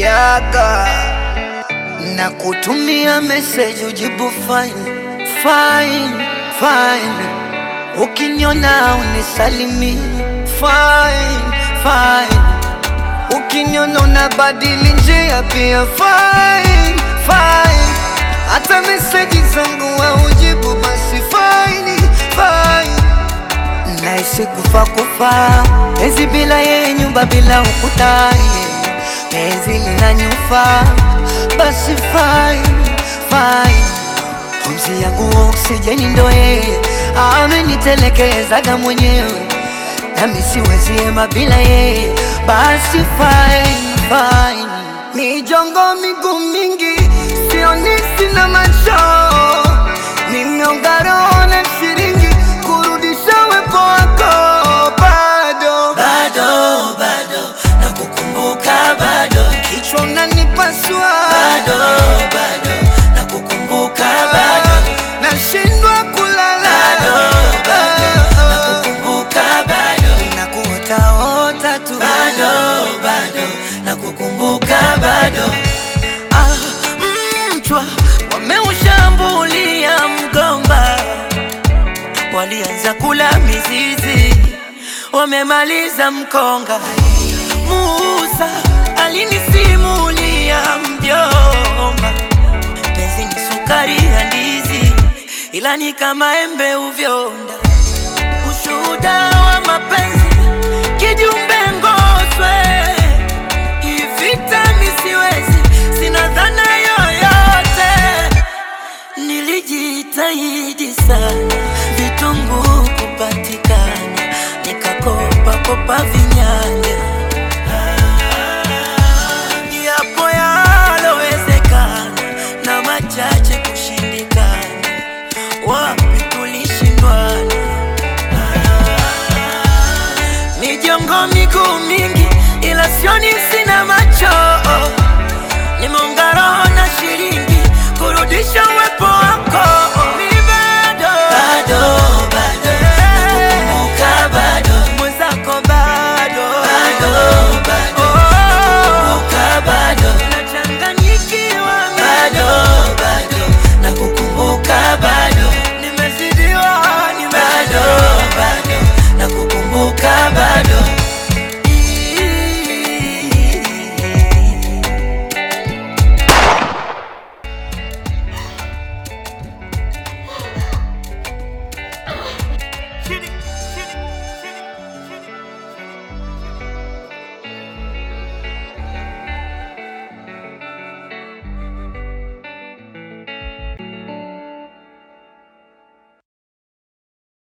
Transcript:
yaga na kutumia message ujibu fine fine fine, ukiniona unisalimi fine fine, ukiniona unabadili njia pia fine fine, hata message zangu haujibu basi fine fine Naishi kufa kufa, penzi bila yeye, nyumba bila ukuta, penzi linanyufa, basi fine fine. Pumzi yangu oksijeni ndo yeye, amenitelekezaga mwenyewe, nami siwezi ema bila yeye, basi fine fine. Mijongo miguu mingi, sioni sina macho, nimeonga roho na shilingi kurudisha wepo wako bado bado bado nakukumbuka bado kichwa unanipasua bado bado nakukumbuka bado nashindwa kulala bado bado nakukumbuka bado nakuotaota tu bado bado nakukumbuka bado Ah, mchwa wameushambulia mgomba, walianza kula mizizi wamemaliza mkonga Musa alinisimulia mjomba penzi ni sukari ya ndizi ila ni kama embe uvyonda ushuhuda wa mapenzi kijumbe ngoswe ivita misiwezi sina dhana yoyote nilijitahidi sana vitunguu kupatikana nikakopa kopa vinyanya yapo yalowezekana na machache kushindikana wapi tulishindwana mijongo miguu mingi ila sioni sina macho nimeunga roho